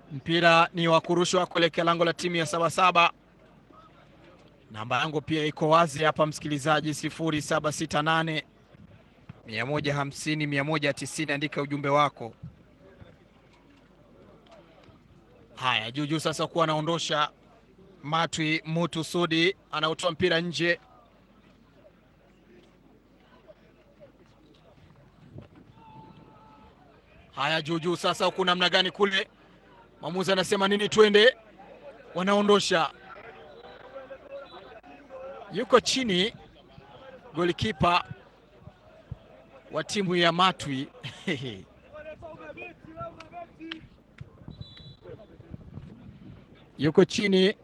Mpira ni wa kurushwa kuelekea lango la timu ya Sabasaba. Namba yangu pia iko wazi hapa, msikilizaji, sifuri saba sita nane mia moja hamsini mia moja tisini. Andika ujumbe wako. Haya, Juju sasa kuwa anaondosha Matwi Mutu Sudi anaotoa mpira nje. Haya, Juju sasa huku namna gani kule, mwamuzi anasema nini? Twende, wanaondosha, yuko chini golikipa wa timu ya Matwi yuko chini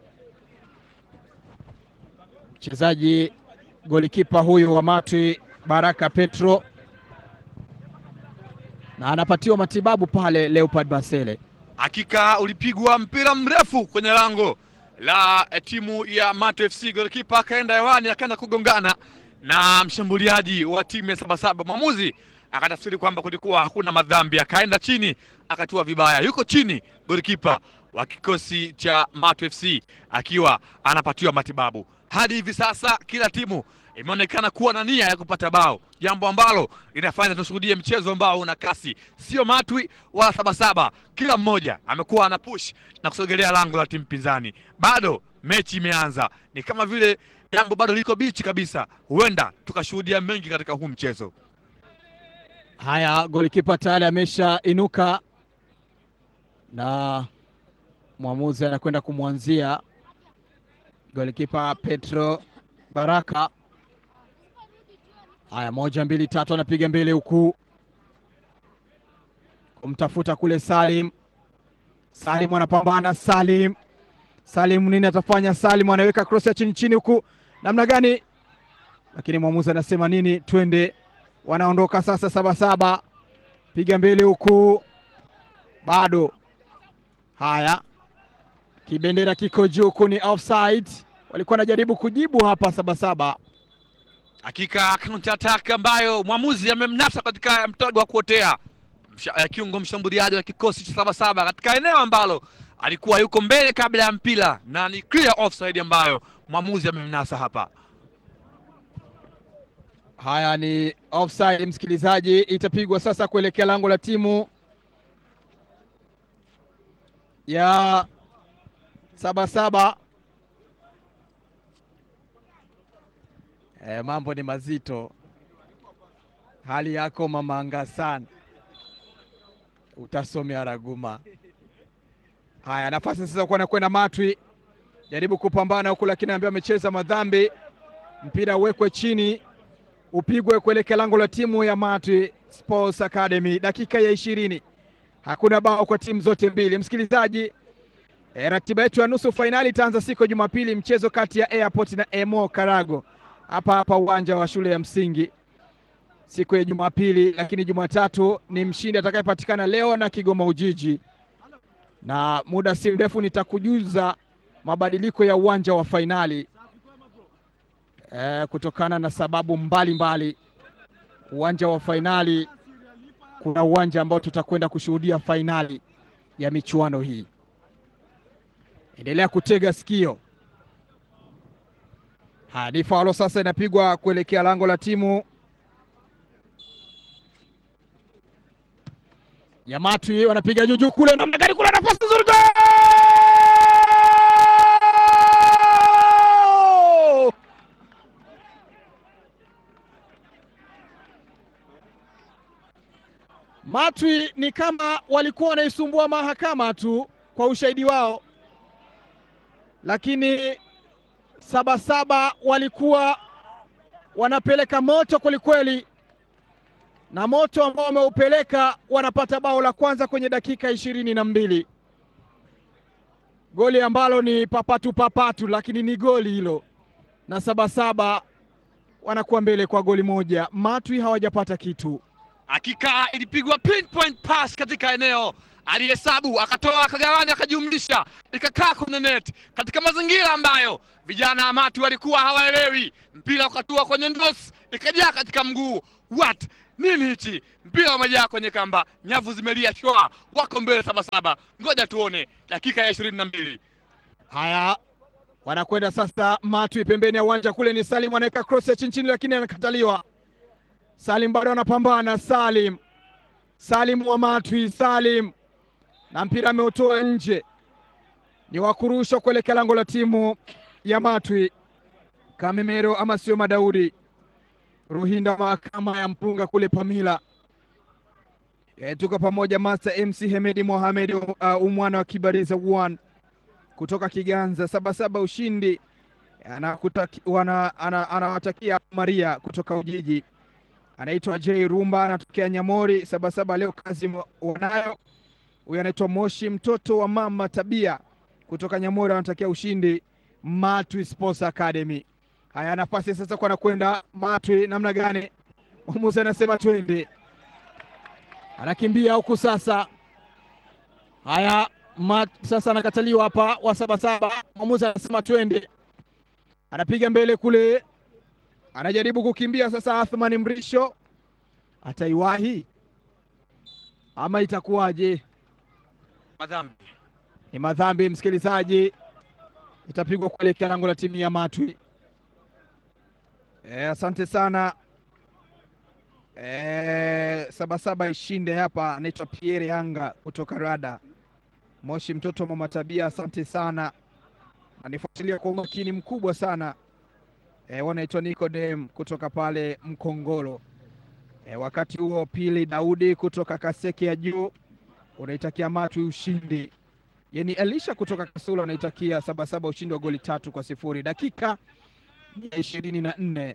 mchezaji golikipa huyu wa Matwi Baraka Petro, na anapatiwa matibabu pale Leopard Basele. Hakika ulipigwa mpira mrefu kwenye lango la timu ya Mato FC. Golikipa akaenda hewani, akaenda kugongana na mshambuliaji wa timu ya Sabasaba. Mwamuzi akatafsiri kwamba kulikuwa hakuna madhambi, akaenda chini, akatua vibaya. Yuko chini golikipa wa kikosi cha Mato FC akiwa anapatiwa matibabu. Hadi hivi sasa kila timu imeonekana kuwa na nia ya kupata bao, jambo ambalo linafanya tushuhudie mchezo ambao una kasi, sio Matwi wala Sabasaba. Kila mmoja amekuwa ana push na kusogelea lango la timu pinzani. Bado mechi imeanza, ni kama vile jambo bado liko bichi kabisa, huenda tukashuhudia mengi katika huu mchezo. Haya, golikipa tayari amesha inuka na mwamuzi anakwenda kumwanzia golikipa Petro Baraka. Haya, moja mbili tatu, anapiga mbele huku kumtafuta kule Salim. Salim anapambana, Salim Salim nini atafanya? Salim anaweka cross ya chini chini huku, namna gani? Lakini mwamuzi anasema nini? Twende, wanaondoka sasa. Sabasaba piga mbele huku, bado. Haya, kibendera kiko juu huku, ni offside. Walikuwa wanajaribu kujibu hapa Sabasaba. Hakika counter attack ambayo mwamuzi amemnasa katika mtego wa kuotea Msha, uh, kiungo mshambuliaji wa kikosi cha Sabasaba katika eneo ambalo alikuwa yuko mbele kabla ya mpira na ni clear offside ambayo mwamuzi amemnasa hapa. Haya ni offside, msikilizaji, itapigwa sasa kuelekea lango la timu ya Sabasaba. E, mambo ni mazito. Hali yako mamanga sana, utasomea raguma. Haya, nafasi sasa kuwa nakwenda Matwi, jaribu kupambana huku, lakini ambaye amecheza madhambi. Mpira uwekwe chini, upigwe kuelekea lango la timu ya Matwi Sports Academy. Dakika ya ishirini, hakuna bao kwa timu zote mbili. Msikilizaji, e, ratiba yetu ya nusu fainali itaanza siku ya Jumapili, mchezo kati ya Airport na Emo Karago hapa hapa uwanja wa shule ya msingi siku ya Jumapili, lakini Jumatatu ni mshindi atakayepatikana leo na Kigoma Ujiji, na muda si mrefu nitakujuza mabadiliko ya uwanja wa fainali e, kutokana na sababu mbalimbali mbali. Uwanja wa fainali, kuna uwanja ambao tutakwenda kushuhudia fainali ya michuano hii. Endelea kutega sikio. Hadi faulo sasa inapigwa kuelekea lango la timu ya Matwi, wanapiga juju kule, namna gani kule, nafasi nzuri, Matwi ni kama walikuwa wanaisumbua mahakama tu kwa ushahidi wao, lakini Sabasaba walikuwa wanapeleka moto kwelikweli, na moto ambao wameupeleka wanapata bao la kwanza kwenye dakika ishirini na mbili, goli ambalo ni papatu papatu, lakini ni goli hilo, na Sabasaba wanakuwa mbele kwa goli moja. Matwi hawajapata kitu. Hakika ilipigwa pinpoint pass katika eneo alihesabu akatoa akagawanya akajumlisha ikakaa kwenye net katika mazingira ambayo vijana wa Matwi walikuwa hawaelewi. Mpira ukatua kwenye ndos ikajaa katika mguu. What nini hichi? Mpira umejaa kwenye kamba, nyavu zimelia shwa, wako mbele Sabasaba. Ngoja tuone dakika ya ishirini na mbili. Haya, wanakwenda sasa Matwi pembeni ya uwanja kule, ni Salim anaweka cross ya chini chini, lakini anakataliwa. Salim bado anapambana, Salim Salim wa Matwi, Salim na mpira ameutoa nje, ni wa kurushwa kuelekea lango la timu ya Matwi. Kamemero ama sio Madaudi Ruhinda mahakama ya mpunga kule Pamila. E, tuko pamoja Master MC Hemedi Mohamed uh, umwana wa Kibariza one kutoka Kiganza Sabasaba ushindi anawatakia Maria kutoka Ujiji, anaitwa J Rumba anatokea Nyamori Sabasaba. Leo kazi wanayo. Huyu anaitwa Moshi mtoto wa mama Tabia kutoka Nyamori anatakia ushindi Matwi Sports Academy. Haya, nafasi sasa kwa anakwenda Matwi namna gani? Mwamuzi anasema twende, anakimbia huku sasa. Haya, Mat, sasa anakataliwa hapa wa Sabasaba. Mwamuzi anasema twende, anapiga mbele kule, anajaribu kukimbia sasa. Athmani Mrisho ataiwahi ama itakuwaje? Madhambi Ni madhambi, msikilizaji, itapigwa kuelekea lango la timu ya Matwi. E, asante sana e, Sabasaba ishinde hapa. Anaitwa Pierre Yanga kutoka Rada Moshi, mtoto wa mama Tabia, asante sana, anifuatilia kwa umakini mkubwa sana e, wanaitwa Nicodem kutoka pale Mkongolo. E, wakati huo Pili Daudi kutoka Kaseke ya juu unaitakia Matwi ushindi. Yani Elisha kutoka Kasula unaitakia Sabasaba ushindi wa goli tatu kwa sifuri. Dakika ya ishirini na nne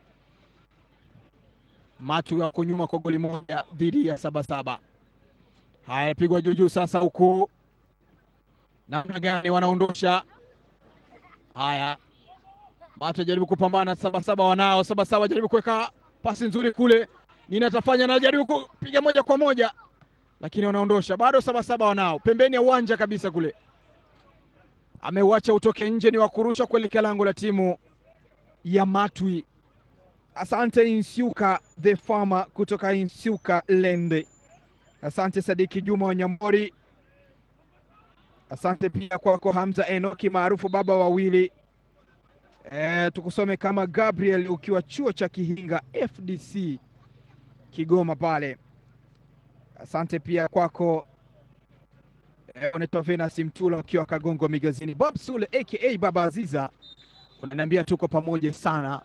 Matwi wako nyuma kwa goli moja dhidi ya Sabasaba. Haya, pigwa juujuu sasa, huku namna gani wanaondosha haya. Matwi jaribu kupambana, Sabasaba wanao. Sabasaba jaribu kuweka pasi nzuri kule, nini atafanya? Na jaribu kupiga moja kwa moja, lakini wanaondosha bado. Sabasaba wanao pembeni ya uwanja kabisa kule, ameuacha utoke nje, ni wakurusha kuelekea lango la timu ya Matwi. Asante Insiuka the farmer kutoka Insiuka Lende. Asante Sadiki Juma wa Nyambori. Asante pia kwako Hamza Enoki maarufu baba wawili. E, tukusome kama Gabriel ukiwa chuo cha Kihinga FDC Kigoma pale. Asante pia kwako e, unaitwa Venus Mtula ukiwa Kagongo Migazini. Bob Sule aka Baba Aziza unaniambia tuko pamoja sana.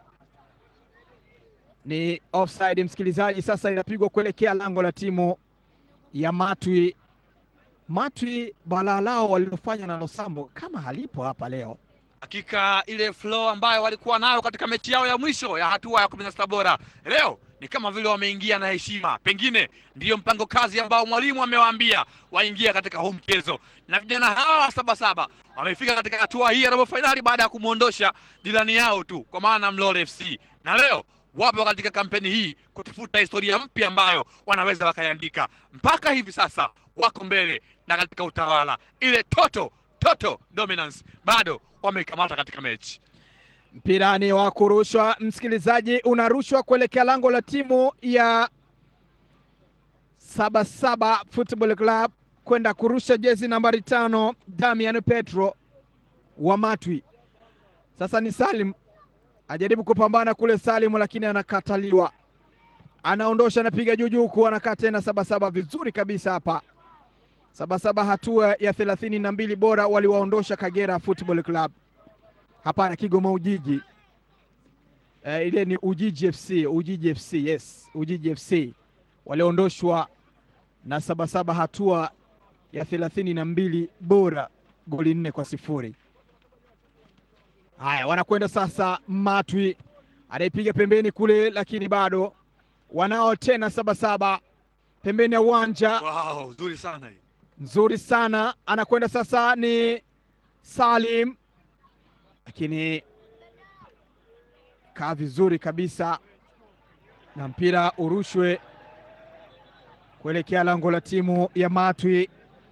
Ni offside msikilizaji, sasa inapigwa kuelekea lango la timu ya Matwi. Matwi balaa lao walilofanya na Losambo kama halipo hapa leo. hakika ile flow ambayo walikuwa nayo katika mechi yao ya mwisho ya hatua ya kumi na sita bora leo ni kama vile wameingia na heshima. Pengine ndiyo mpango kazi ambao mwalimu amewaambia waingia katika huu mchezo, na vijana hawa wa Sabasaba wamefika katika hatua hii ya robo fainali baada ya kumwondosha jirani yao tu, kwa maana Mlole FC, na leo wapo katika kampeni hii kutafuta historia mpya ambayo wanaweza wakaiandika. Mpaka hivi sasa wako mbele na katika utawala, ile toto toto dominance bado wameikamata katika mechi. Mpirani wa kurushwa, msikilizaji, unarushwa kuelekea lango la timu ya Sabasaba Football Club kwenda kurusha jezi nambari tano Damian Petro wa Matwi. Sasa ni Salim ajaribu kupambana kule Salim, lakini anakataliwa, anaondosha, anapiga juu juu, huku anakaa tena Sabasaba vizuri kabisa hapa. Sabasaba hatua ya thelathini na mbili bora waliwaondosha Kagera Football Club. Hapana, Kigoma Ujiji. Eh, ile ni Ujiji FC, Ujiji FC, yes, Ujiji FC waliondoshwa na Sabasaba hatua ya thelathini na mbili bora goli nne kwa sifuri. Haya, wanakwenda sasa Matwi anaipiga pembeni kule, lakini bado wanao tena Sabasaba pembeni ya uwanja Wow, nzuri sana hii. nzuri sana, anakwenda sasa ni Salim, lakini kaa vizuri kabisa na mpira urushwe kuelekea lango la timu ya Matwi,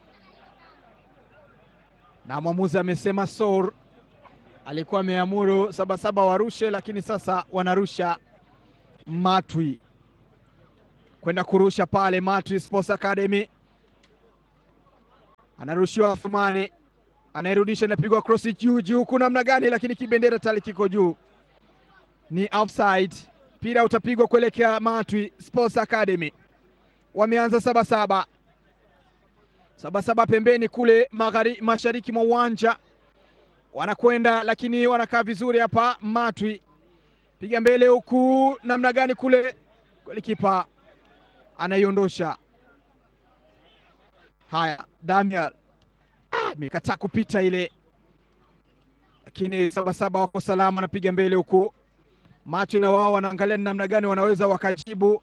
na mwamuzi amesema sor, alikuwa ameamuru Sabasaba warushe, lakini sasa wanarusha Matwi. kwenda kurusha pale. Matwi Sports Academy anarushiwa Athumani, anairudisha, inapigwa krosi juu juu, huku namna gani, lakini kibendera tali kiko juu, ni offside. Mpira utapigwa kuelekea Matwi Sports Academy. Wameanza sabasaba sabasaba pembeni kule maghari, mashariki mwa uwanja wanakwenda, lakini wanakaa vizuri hapa. Matwi piga mbele huku namna gani kule, golikipa anaiondosha. Haya, Daniel amekataa ah, kupita ile, lakini sabasaba wako salama, anapiga mbele huku. Matwi na wao wanaangalia namna gani wanaweza wakajibu.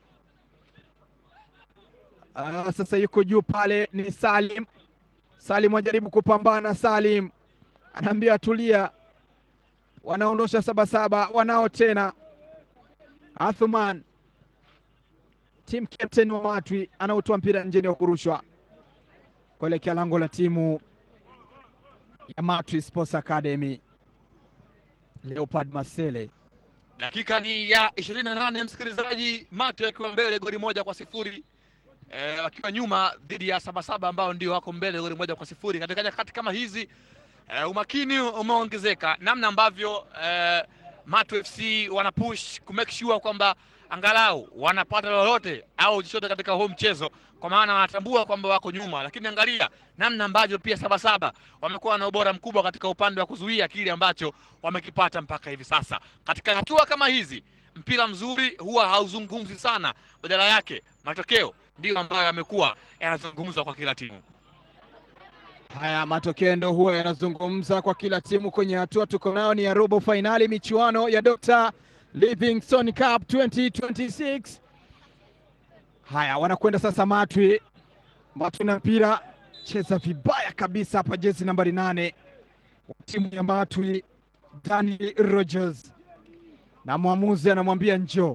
Uh, sasa yuko juu pale ni Salim. Salim anajaribu kupambana, Salim anaambia tulia, wanaondosha sabasaba, wanao tena. Athuman team captain wa Matwi anaotoa mpira nje wa kurushwa kuelekea lango la timu ya Matwi Sports Academy. Leopard Masele Dakika ni ya ishirini na nane msikilizaji, Matwi akiwa mbele goli moja kwa sifuri e, wakiwa nyuma dhidi ya Sabasaba ambao ndio wako mbele goli moja kwa sifuri. Katika nyakati kama hizi e, umakini umeongezeka namna ambavyo e, Matwi FC wana push ku make sure kwamba angalau wanapata lolote au chochote katika huu mchezo, kwa maana wanatambua kwamba wako nyuma, lakini angalia namna ambavyo pia Sabasaba wamekuwa na ubora mkubwa katika upande wa kuzuia kile ambacho wamekipata mpaka hivi sasa. Katika hatua kama hizi, mpira mzuri huwa hauzungumzi sana, badala yake matokeo ndiyo ambayo yamekuwa yanazungumzwa kwa kila timu. Haya, matokeo ndo huwa yanazungumza kwa kila timu kwenye hatua tuko nayo ni ya robo fainali michuano ya Dr. Livingstone Cup 2026. Haya, wanakwenda sasa Matwi. Matwi na mpira cheza vibaya kabisa hapa, jezi nambari nane wa timu ya Matwi Danny Rogers, na mwamuzi anamwambia njoo.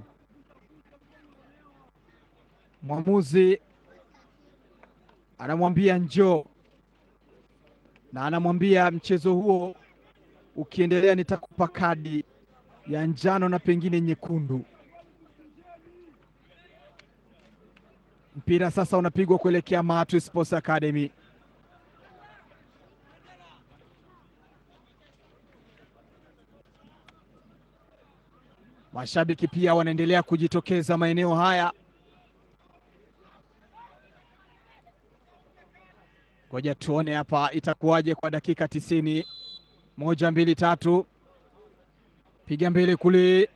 Mwamuzi anamwambia njoo na anamwambia mchezo huo ukiendelea, nitakupa kadi ya njano na pengine nyekundu. Mpira sasa unapigwa kuelekea Matwi Sports Academy. Mashabiki pia wanaendelea kujitokeza maeneo haya. Ngoja tuone hapa itakuwaje kwa dakika tisini. Moja, mbili, tatu, piga mbele kule.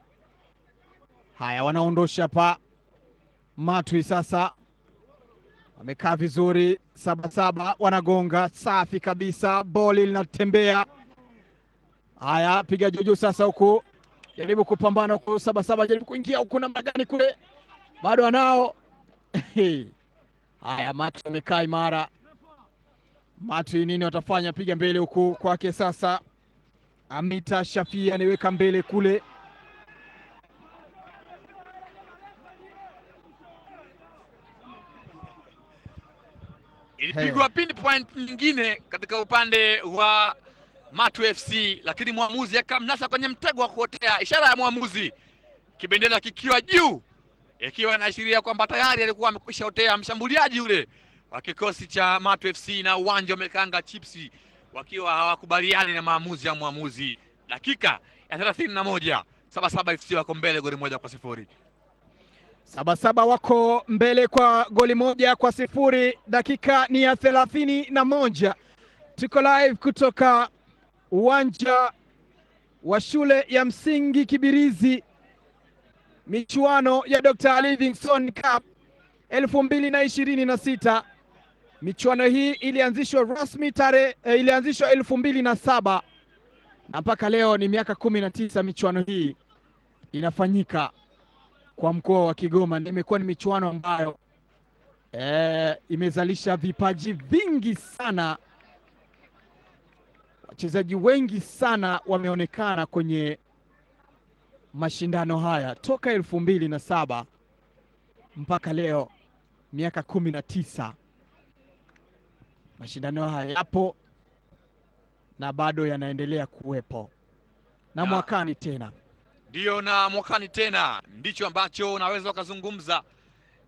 Haya, wanaondosha hapa Matwi sasa wamekaa vizuri, Sabasaba wanagonga safi kabisa, boli linatembea. Haya, piga juju sasa, huku jaribu kupambana huku, Sabasaba jaribu kuingia huku, namna gani kule, bado anao haya, Matwi wamekaa imara. Matwi nini watafanya? Piga mbele huku kwake sasa, Amita Shafia anaiweka mbele kule ilipigwa pinpoint nyingine katika upande wa Matwi FC, lakini mwamuzi akamnasa kwenye mtego wa kuotea. Ishara ya mwamuzi, kibendera kikiwa juu, ikiwa inaashiria kwamba tayari alikuwa amekwisha otea mshambuliaji yule wa kikosi cha Matwi FC, na uwanja umekanga chipsi wakiwa hawakubaliani na maamuzi ya mwamuzi. Dakika ya thelathini na moja Sabasaba FC wako mbele goli moja kwa sifuri. Sabasaba wako mbele kwa goli moja kwa sifuri. Dakika ni ya thelathini na moja. Tuko live kutoka uwanja wa shule ya msingi Kibirizi, michuano ya Dr. Livingstone Cup elfu mbili na ishirini na sita. Michuano hii ilianzishwa rasmi tarehe eh, ilianzishwa elfu mbili na saba na mpaka leo ni miaka kumi na tisa michuano hii inafanyika kwa mkoa wa Kigoma. Imekuwa ni michuano ambayo e, imezalisha vipaji vingi sana, wachezaji wengi sana wameonekana kwenye mashindano haya toka elfu mbili na saba mpaka leo, miaka kumi na tisa. Mashindano haya yapo na bado yanaendelea kuwepo na Na- mwakani tena Ndiyo, na mwakani tena ndicho ambacho unaweza ukazungumza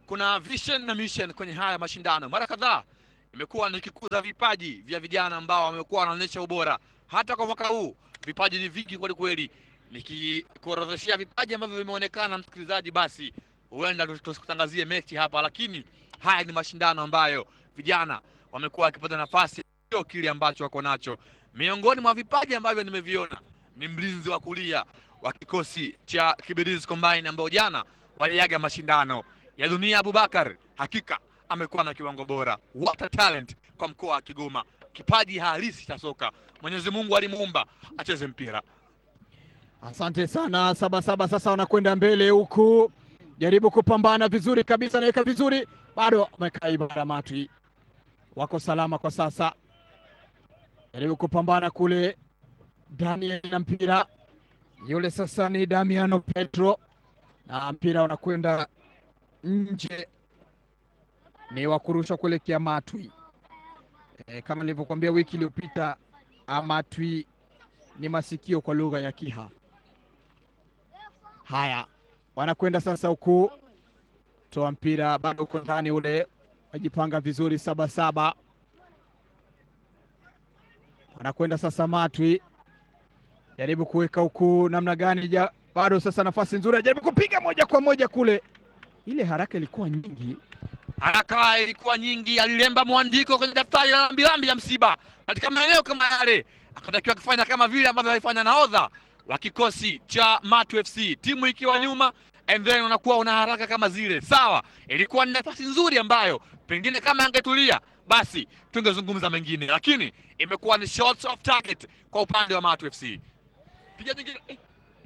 kuna vision na mission kwenye haya mashindano. Mara kadhaa imekuwa nikikuza vipaji vya vijana ambao wamekuwa wanaonyesha ubora. Hata kwa mwaka huu vipaji ni vingi kweli kweli, nikikuorodheshea vipaji ambavyo vimeonekana, msikilizaji, basi huenda tusikutangazie mechi hapa, lakini haya ni mashindano ambayo vijana wamekuwa wakipata nafasi, sio kile ambacho wako nacho. Miongoni mwa vipaji ambavyo nimeviona ni mlinzi wa kulia wa kikosi cha Kibirizi Combine ambao jana waliaga mashindano ya dunia. Abubakar hakika amekuwa na kiwango bora, what a talent kwa mkoa wa Kigoma, kipaji halisi cha soka. Mwenyezi Mungu alimuumba acheze mpira. Asante sana Sabasaba. Sasa wanakwenda mbele huku, jaribu kupambana vizuri kabisa, naweka vizuri, bado wamekaa Ibara Matwi, wako salama kwa sasa, jaribu kupambana kule. Daniel na mpira yule, sasa ni Damiano Petro na mpira unakwenda nje, ni wa kurushwa kuelekea Matwi. E, kama nilivyokuambia wiki iliyopita, Matwi ni masikio kwa lugha ya Kiha. Haya, wanakwenda sasa huku, toa mpira bado uko ndani ule, wajipanga vizuri Sabasaba, wanakwenda sasa Matwi, jaribu kuweka huku namna gani ja, bado sasa nafasi nzuri, ajaribu kupiga moja kwa moja kule, ile haraka ilikuwa nyingi Haraka ilikuwa nyingi, alilemba mwandiko kwenye daftari la lambilambi ya msiba katika maeneo kama yale, akatakiwa kufanya kama vile ambavyo alifanya nahodha wa kikosi cha Matu FC, timu ikiwa nyuma and then unakuwa una haraka kama zile. Sawa, ilikuwa ni nafasi nzuri ambayo pengine kama angetulia basi tungezungumza mengine, lakini imekuwa ni shots off target kwa upande wa Matu FC. Piga nyingine eh.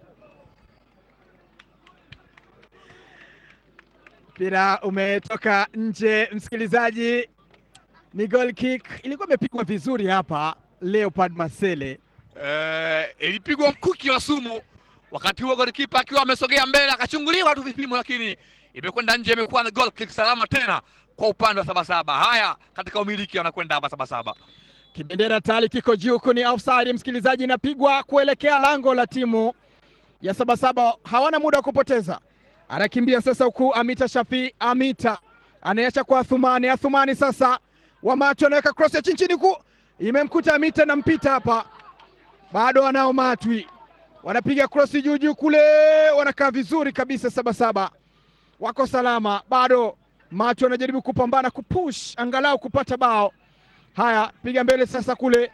mpira umetoka nje, msikilizaji, ni goal kick. Ilikuwa imepigwa vizuri hapa Leopard Masele. Eh, ilipigwa mkuki wa sumu, wakati huo golikipa akiwa amesogea mbele akachunguliwa tu vipimo, lakini imekwenda nje. Imekuwa ni goal kick salama tena kwa upande wa Sabasaba. Haya, katika umiliki wanakwenda hapa Sabasaba. Kibendera tayari kiko juu, huku ni offside, msikilizaji, inapigwa kuelekea lango la timu ya Sabasaba. Hawana muda wa kupoteza, anakimbia sasa huku Amita Shafi. Amita anaacha kwa Athumani. Athumani sasa Wamatu anaweka cross ya chini chini, huku imemkuta Amita na mpita hapa, bado wanao Matwi wanapiga krosi juu juu kule, wanakaa vizuri kabisa. Sabasaba wako salama, bado Matwi wanajaribu kupambana kupush angalau kupata bao. Haya, piga mbele sasa kule,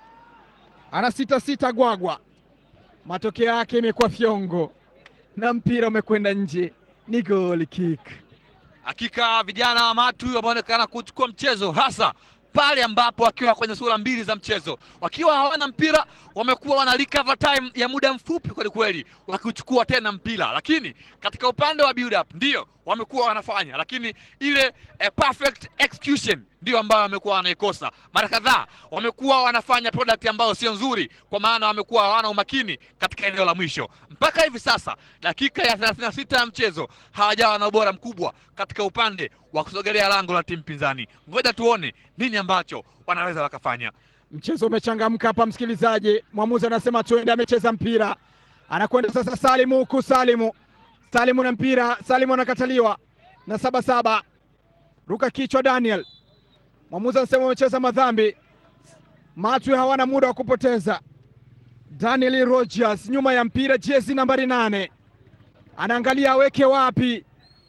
ana sita sita Gwagwa, matokeo yake imekuwa fyongo na mpira umekwenda nje, ni goal kick. Hakika vijana wa Matu wameonekana kuchukua mchezo hasa pale ambapo wakiwa kwenye sura mbili za mchezo, wakiwa hawana mpira, wamekuwa wana recover time ya muda mfupi kweli kweli, wakichukua tena mpira, lakini katika upande wa build up ndio wamekuwa wanafanya, lakini ile eh, perfect execution ndio ambayo wamekuwa wanaikosa. Mara kadhaa wamekuwa wanafanya product ambayo sio nzuri, kwa maana wamekuwa hawana umakini katika eneo la mwisho. Mpaka hivi sasa dakika ya 36 ya mchezo hawajawa na ubora mkubwa katika upande wa kusogelea lango la timu pinzani. Ngoja tuone nini ambacho wanaweza wakafanya. Mchezo umechangamka hapa, msikilizaji. Mwamuzi anasema tuende, amecheza mpira, anakwenda sasa Salimu huku, Salimu Salimu na mpira, Salimu anakataliwa na Sabasaba, ruka kichwa Daniel. Mwamuzi anasema amecheza madhambi. Matwi hawana muda wa kupoteza. Daniel Rogers nyuma ya mpira, jezi nambari nane, anaangalia aweke wapi,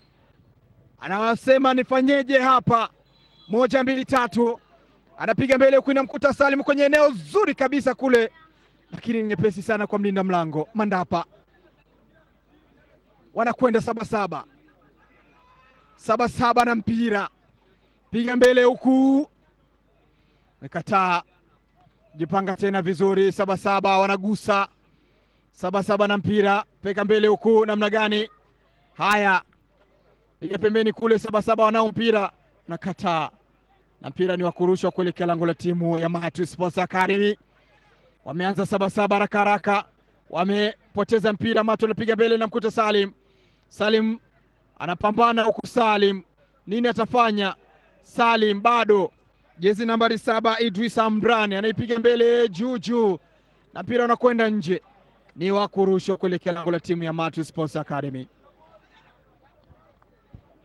anasema nifanyeje hapa, moja mbili tatu anapiga mbele huku, inamkuta Salim kwenye eneo zuri kabisa kule, lakini nyepesi sana kwa mlinda mlango Mandapa. Wanakwenda Sabasaba, Sabasaba na mpira, piga mbele huku, mekataa, jipanga tena vizuri. Sabasaba wanagusa, Sabasaba na mpira, peka mbele huku, namna gani? Haya, piga pembeni kule, Sabasaba wanao mpira, nakataa na mpira ni wa kurushwa kuelekea lango la timu ya Matu Sports Academy. Wameanza Sabasaba haraka haraka, wamepoteza mpira. Matu anapiga mbele na mkuta Salim. Salim anapambana huku, Salim nini atafanya? Salim bado, jezi nambari saba Idris Ambrani anaipiga mbele juu juu, na mpira unakwenda nje, ni wa kurushwa kuelekea lango la timu ya Matu Sports Academy.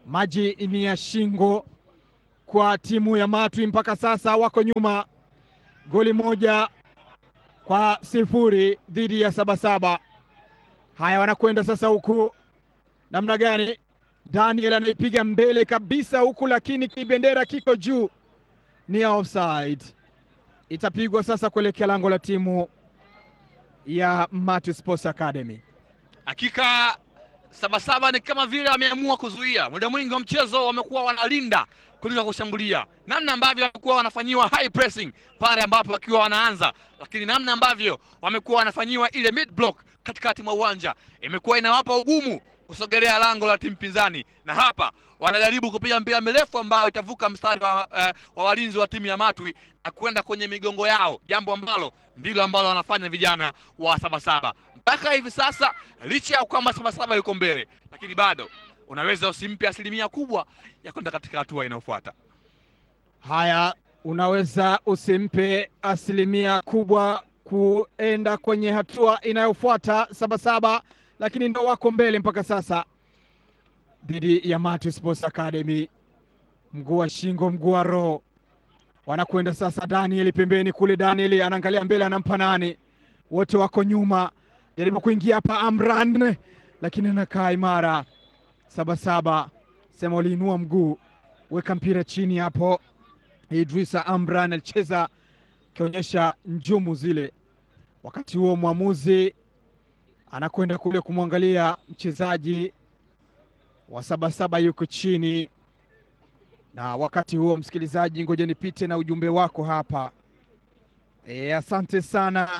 Maji ni ya shingo kwa timu ya Matwi, mpaka sasa wako nyuma goli moja kwa sifuri dhidi ya Sabasaba. Haya, wanakwenda sasa huku namna gani? Daniel anaipiga mbele kabisa huku, lakini kibendera kiko juu, ni offside. Itapigwa sasa kuelekea lango la timu ya Matwi Sports Academy. Hakika Sabasaba ni kama vile wameamua kuzuia. Muda mwingi wa mchezo wamekuwa wanalinda kuliko kushambulia, namna ambavyo wamekuwa wanafanyiwa high pressing pale ambapo wakiwa wanaanza, lakini namna ambavyo wamekuwa wanafanyiwa ile mid block katikati mwa uwanja imekuwa inawapa ugumu kusogelea lango la timu pinzani, na hapa wanajaribu kupiga mpira mirefu ambayo itavuka mstari wa, uh, wa walinzi wa timu ya Matwi na kwenda kwenye migongo yao, jambo ambalo ndilo ambalo wanafanya vijana wa Sabasaba mpaka hivi sasa. Licha ya kwamba Sabasaba yuko mbele, lakini bado unaweza usimpe asilimia kubwa ya kwenda katika hatua inayofuata. Haya, unaweza usimpe asilimia kubwa kuenda kwenye hatua inayofuata Sabasaba, lakini ndo wako mbele mpaka sasa dhidi ya Matwi Sports Academy. Mguu wa shingo, mguu wa roho, wanakwenda sasa. Daniel pembeni kule, Daniel anaangalia mbele, anampa nani? Wote wako nyuma, jaribu kuingia hapa Amran, lakini anakaa imara. Sabasaba sema uliinua mguu, weka mpira chini hapo. Idrisa Amran alicheza akionyesha njumu zile. Wakati huo mwamuzi anakwenda kule kumwangalia mchezaji wa Sabasaba yuko chini, na wakati huo, msikilizaji, ngoja nipite na ujumbe wako hapa. E, asante sana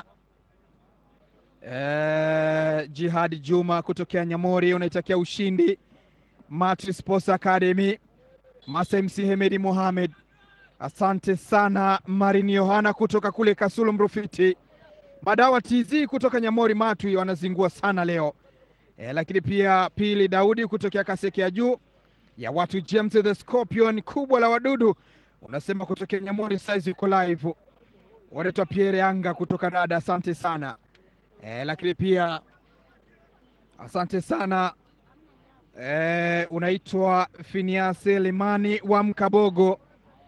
e, Jihad Juma kutokea Nyamori, unaitakia ushindi Matri Sports Academy. Masemsi Hemedi Mohamed, asante sana. Marini Yohana kutoka kule Kasulu Mrufiti. Madawa TZ kutoka Nyamori Matwi wanazingua sana leo e, lakini pia Pili Daudi kutokea Kaseke ya juu ya watu James the Scorpion kubwa la wadudu unasema kutokea Nyamori size uko live. Wanaitwa Pierre Anga kutoka dada, asante sana e, lakini pia asante sana e, unaitwa Finiase Limani wa Mkabogo.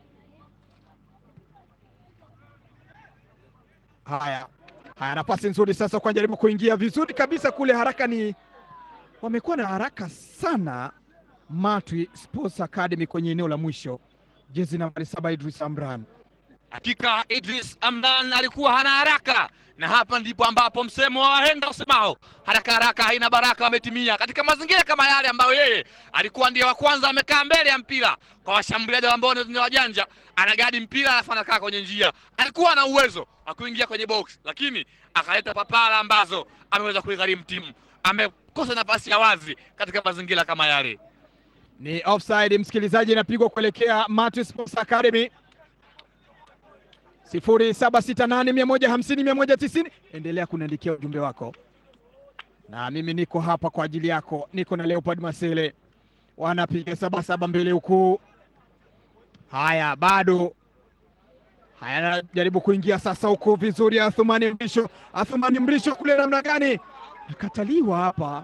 Haya haya, nafasi nzuri sasa kwa jaribu kuingia vizuri kabisa kule, haraka ni wamekuwa na haraka sana Matwi Sports Academy kwenye eneo la mwisho, jezi nambari saba Idris Amran. Hakika Idris Amdan alikuwa hana haraka, na hapa ndipo ambapo msemo wa wahenga usemao haraka haraka haina baraka wametimia katika mazingira kama yale ambayo yeye alikuwa ndiye wa kwanza amekaa mbele ya mpira kwa washambuliaji ambao ni wajanja, anagadi mpira alafu anakaa kwenye njia. Alikuwa na uwezo wa kuingia kwenye box, lakini akaleta papara ambazo ameweza kuigharimu timu. Amekosa nafasi ya wazi katika mazingira kama yale. Ni offside, msikilizaji, inapigwa kuelekea Matwi Sports Academy sifuri saba sita nane mia moja hamsini mia moja tisini. Endelea kuniandikia ujumbe wako, na mimi niko hapa kwa ajili yako. Niko na Leopard Masele, wanapiga sabasaba mbele huku. Haya, bado haya, anajaribu kuingia sasa huku vizuri. Athumani Mrisho, Athumani Mrisho kule namna gani, akataliwa hapa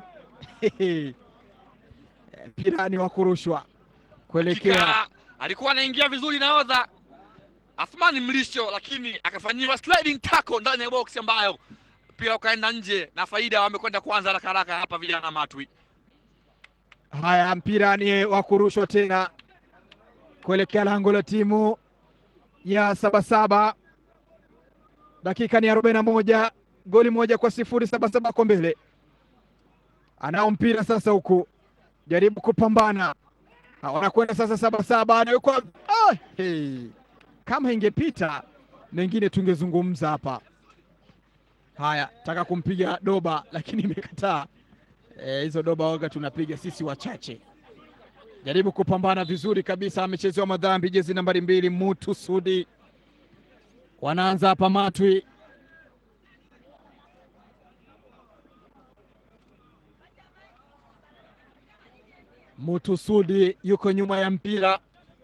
mpira ni wa kurushwa kuelekea, alikuwa anaingia vizuri nahodha Athmani Mlisho, lakini akafanyiwa sliding tackle ndani ya box ambayo mpira ukaenda nje na faida wamekwenda kwanza haraka haraka hapa vijana Matwi. Haya, mpira ni wa kurushwa tena kuelekea lango la timu ya Sabasaba. Dakika ni arobaini na moja, goli moja kwa sifuri. Sabasaba kwa mbele, anao mpira sasa, huku jaribu kupambana, wanakwenda sasa. Sabasaba anawekwa ah, hey. Kama ingepita mengine tungezungumza hapa. Haya, taka kumpiga doba lakini imekataa. Hizo e, doba waga tunapiga sisi wachache. Jaribu kupambana vizuri kabisa, amechezewa madhambi, jezi nambari mbili Mutu Sudi. Wanaanza hapa Matwi. Mutu Sudi yuko nyuma ya mpira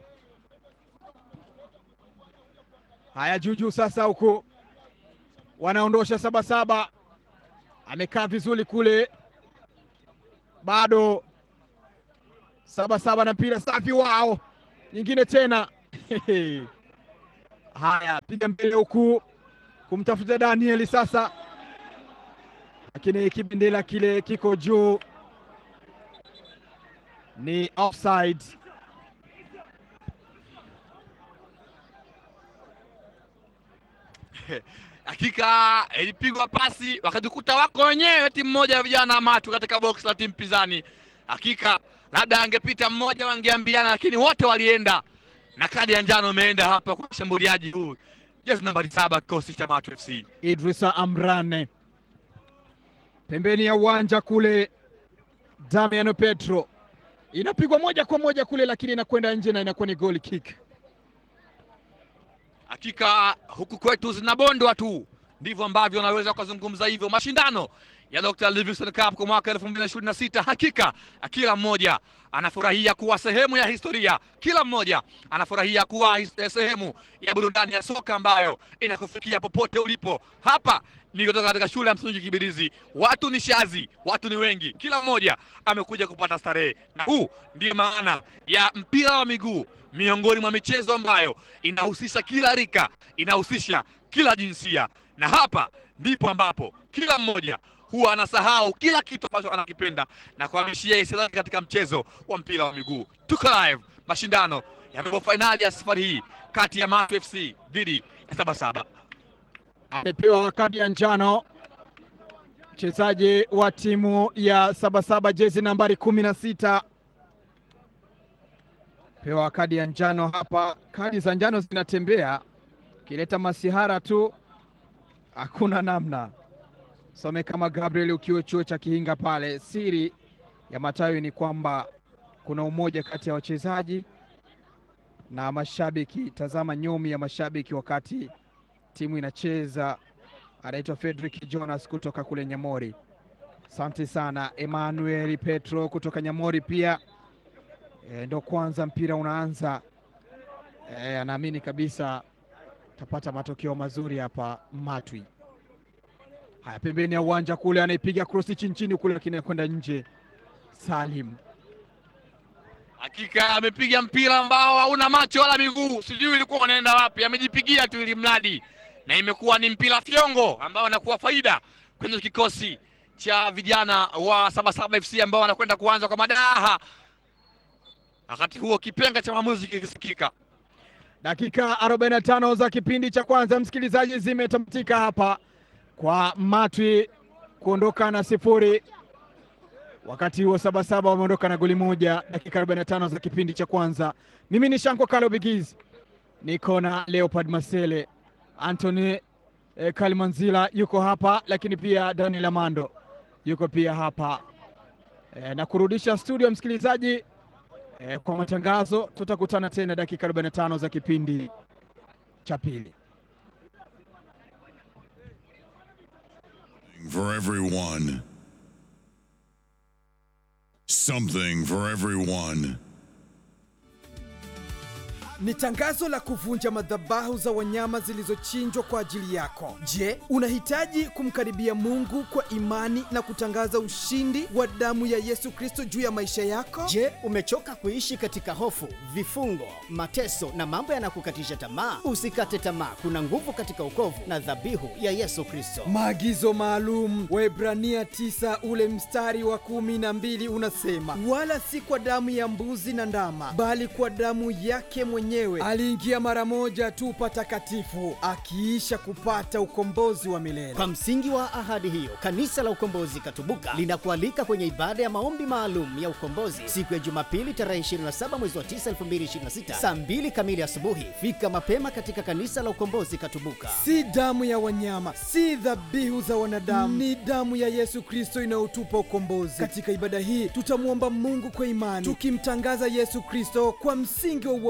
Haya, Juju sasa huku wanaondosha Sabasaba, amekaa vizuri kule, bado saba saba na mpira safi wao, nyingine tena haya, piga mbele huku kumtafuta Danieli sasa, lakini kibendera kile kiko juu, ni offside. Hakika ilipigwa pasi wakajikuta wako wenyewe, timu moja ya vijana Matu katika box la timu pinzani. Hakika labda angepita mmoja wangeambiana, lakini wote walienda na kadi ya njano imeenda hapa kwa mshambuliaji huu jezi nambari saba kikosi cha Matu FC. Idrisa Amrane pembeni ya uwanja kule, Damiano Petro inapigwa moja kwa moja kule, lakini inakwenda nje na inakuwa ni goal kick. Hakika huku kwetu zinabondwa tu, ndivyo ambavyo unaweza ukazungumza hivyo. Mashindano ya Dr. Livingstone Cup kwa mwaka elfu mbili na ishirini na sita hakika kila mmoja anafurahia kuwa sehemu ya historia, kila mmoja anafurahia kuwa his- sehemu ya burudani ya soka ambayo inakufikia popote ulipo. Hapa ni kutoka katika shule ya msingi Kibirizi, watu ni shazi, watu ni wengi, kila mmoja amekuja kupata starehe, na huu ndiyo maana ya mpira wa miguu miongoni mwa michezo ambayo inahusisha kila rika, inahusisha kila jinsia, na hapa ndipo ambapo kila mmoja huwa anasahau kila kitu ambacho anakipenda na kuhamishia hisia zake katika mchezo wa mpira wa miguu. Tuko live, mashindano ya robo fainali ya safari hii kati ya Matu FC dhidi ya Sabasaba. Amepewa kadi ya njano mchezaji wa timu ya Sabasaba jezi nambari kumi na sita pewa kadi ya njano hapa. Kadi za njano zinatembea, kileta masihara tu, hakuna namna. Some kama Gabriel ukiwa chuo cha Kihinga pale. Siri ya matawi ni kwamba kuna umoja kati ya wachezaji na mashabiki. Tazama nyomi ya mashabiki wakati timu inacheza, anaitwa Fredrick Jonas kutoka kule Nyamori. Asante sana Emmanuel Petro kutoka Nyamori pia e, ndo kwanza mpira unaanza e, anaamini kabisa tapata matokeo mazuri hapa Matwi. Haya, pembeni ya uwanja kule anaipiga krosi chini chini kule, lakini anakwenda nje. Salim Hakika amepiga mpira ambao hauna macho wala miguu, sijui ilikuwa unaenda wapi, amejipigia tu ili mradi, na imekuwa ni mpira fyongo ambao anakuwa faida kwenye kikosi cha vijana wa Sabasaba FC ambao wanakwenda kuanza kwa madaha. Wakati huo kipenga cha maamuzi kikisikika. dakika 45 za kipindi cha kwanza, msikilizaji, zimetamatika hapa kwa Matwi kuondoka na sifuri, wakati huo Sabasaba wameondoka na goli moja. Dakika 45 za kipindi cha kwanza. Mimi ni Shanko Kalo Bigiz, niko na Leopard Masele, Anthony eh, Kalimanzila yuko hapa, lakini pia Daniel Amando yuko pia hapa eh, na kurudisha studio msikilizaji eh, kwa matangazo. Tutakutana tena dakika 45 za kipindi cha pili. for everyone. Something for everyone. Ni tangazo la kuvunja madhabahu za wanyama zilizochinjwa kwa ajili yako. Je, unahitaji kumkaribia Mungu kwa imani na kutangaza ushindi wa damu ya Yesu Kristo juu ya maisha yako? Je, umechoka kuishi katika hofu, vifungo, mateso na mambo yanakukatisha tamaa? Usikate tamaa, kuna nguvu katika ukovu na dhabihu ya Yesu Kristo. Maagizo maalum Waebrania 9 ule mstari wa kumi na mbili unasema, wala si kwa damu ya mbuzi na ndama, bali kwa damu yake mwenyewe aliingia mara moja tu patakatifu, akiisha kupata ukombozi wa milele. Kwa msingi wa ahadi hiyo, kanisa la Ukombozi Katubuka linakualika kwenye ibada ya maombi maalum ya ukombozi siku ya Jumapili tarehe 27 mwezi wa 9 2026 saa 2 kamili asubuhi. Fika mapema katika kanisa la Ukombozi Katubuka. si damu ya wanyama, si dhabihu za wanadamu, ni damu ya Yesu Kristo inayotupa ukombozi. Katika ibada hii tutamwomba Mungu kwa imani, tukimtangaza Yesu Kristo kwa msingi wa uokovu,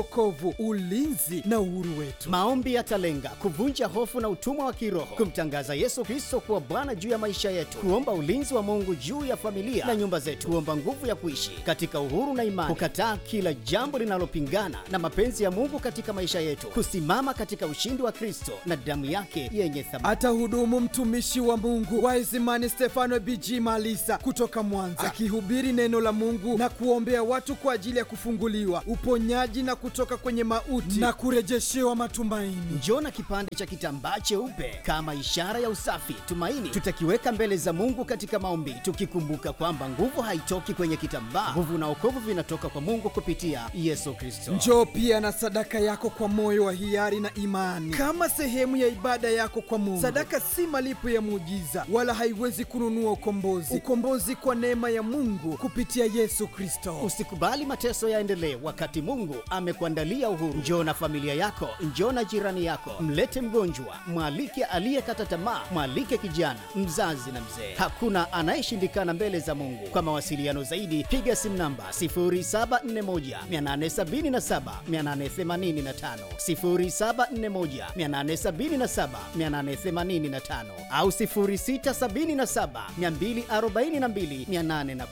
nguvu, ulinzi na uhuru wetu. Maombi yatalenga kuvunja hofu na utumwa wa kiroho, kumtangaza Yesu Kristo kuwa Bwana juu ya maisha yetu, kuomba ulinzi wa Mungu juu ya familia na nyumba zetu, kuomba nguvu ya kuishi katika uhuru na imani, kukataa kila jambo linalopingana na mapenzi ya Mungu katika maisha yetu, kusimama katika ushindi wa Kristo na damu yake yenye thamani. Atahudumu mtumishi wa Mungu Waisimani Stefano BG Malisa kutoka Mwanza, akihubiri neno la Mungu na kuombea watu kwa ajili ya kufunguliwa, uponyaji na kutoka kwenye mauti na kurejeshewa matumaini. Njoo na kipande cha kitambaa cheupe kama ishara ya usafi, tumaini. Tutakiweka mbele za Mungu katika maombi, tukikumbuka kwamba nguvu haitoki kwenye kitambaa. Nguvu na wokovu vinatoka kwa Mungu kupitia Yesu Kristo. Njoo pia na sadaka yako kwa moyo wa hiari na imani, kama sehemu ya ibada yako kwa Mungu. Sadaka si malipo ya muujiza, wala haiwezi kununua ukombozi. Ukombozi kwa neema ya Mungu kupitia Yesu Kristo. Usikubali mateso yaendelee wakati Mungu amekuandalia uhuru. Njoo na familia yako, njoo na jirani yako, mlete mgonjwa, mwalike aliyekata tamaa, mwalike kijana, mzazi na mzee. Hakuna anayeshindikana mbele za Mungu. Kwa mawasiliano zaidi, piga simu namba 0741 877 885, 0741 877 885 au 0677 242 810,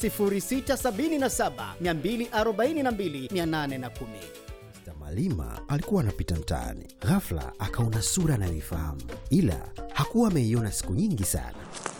0677 242 810. Mr. Malima alikuwa anapita mtaani, ghafla akaona sura anayoifahamu, ila hakuwa ameiona siku nyingi sana.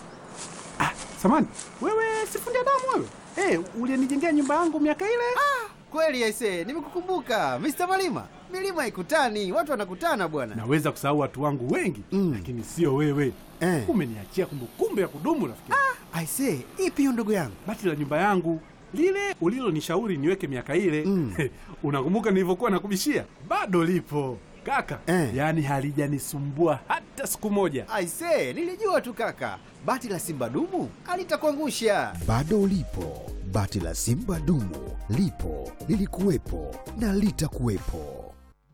Samani, wewe sifundi damu wewe? Eh, ulinijengea nyumba yangu miaka ile? Kweli aise, nimekukumbuka Mr. Malima. Milima ikutani, watu wanakutana bwana. Naweza kusahau watu wangu wengi Mm. lakini sio wewe. Eh. Umeniachia kumbukumbu ya kudumu rafiki. Aise, ipi hiyo ndugu yangu? Bati la nyumba yangu lile ulilonishauri niweke miaka ile Mm. unakumbuka nilivyokuwa nakubishia? Bado lipo kaka, Eh. yaani halijanisumbua hata siku moja. Aise, nilijua tu kaka. Bati la Simba dumu alitakuangusha. Bado lipo bati la Simba dumu, lipo lilikuwepo na litakuwepo.